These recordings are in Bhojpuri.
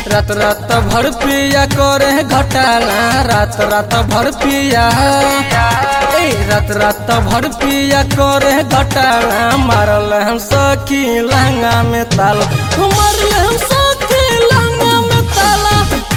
रात रात भर पिया करे घटाला रात रात भर पिया ए रात रात भर पिया करे घटाला मारल हम सखी लहंगा में ताला मारल हम सखी लहंगा में ताला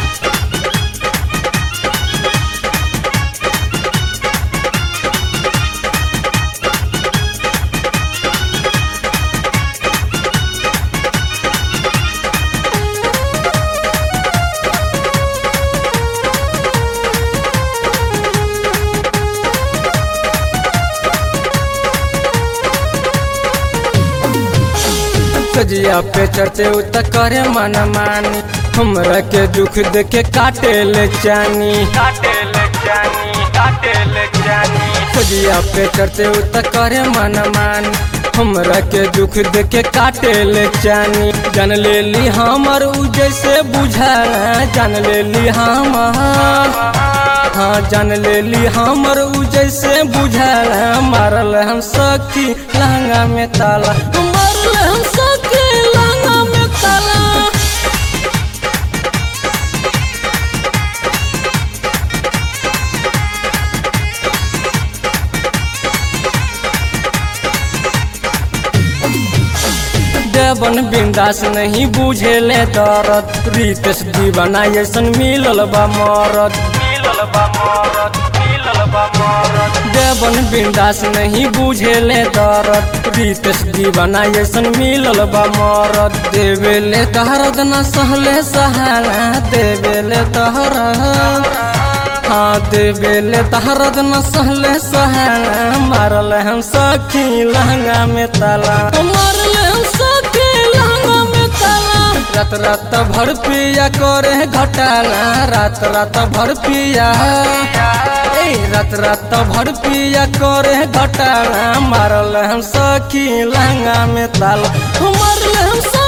सजिया पे चढ़ते उत करे मन मानी हमरा के दुख देखे काटे ले जानी काटे ले जानी काटे ले जानी सजिया पे चढ़ते उत करे मन मानी हमरा के दुख देखे काटे ले जानी जान ले ली हमर उ जैसे बुझाला जान ले ली हमर हाँ जान ले ली हमर उ जैसे बुझाला मारल हम सखी लहंगा में ताला मारल हम सखी लहंगा में ताला देवन बिंदास नहीं बुझेले दरद रितेश दीवाना ऐसन मिलल बा मरद मिलल बा मरद मिलल बा मरद देवन बिंदास नहीं बुझेले दरद रितेश दीवाना ऐसन मिलल बा मरद देवेले दहरद न सहले सहारा देवेले दहरद हाँ देवेले तहरद न सहले सहारा मारल हम सखी लहंगा में ताला मारल हम सखी लहंगा में ताला रात रात भर पिया करे घटाला रात रात भर पिया ए रात रात भर पिया करे घटाला मारल हम सखी लहंगा में ताला मारल हम सखी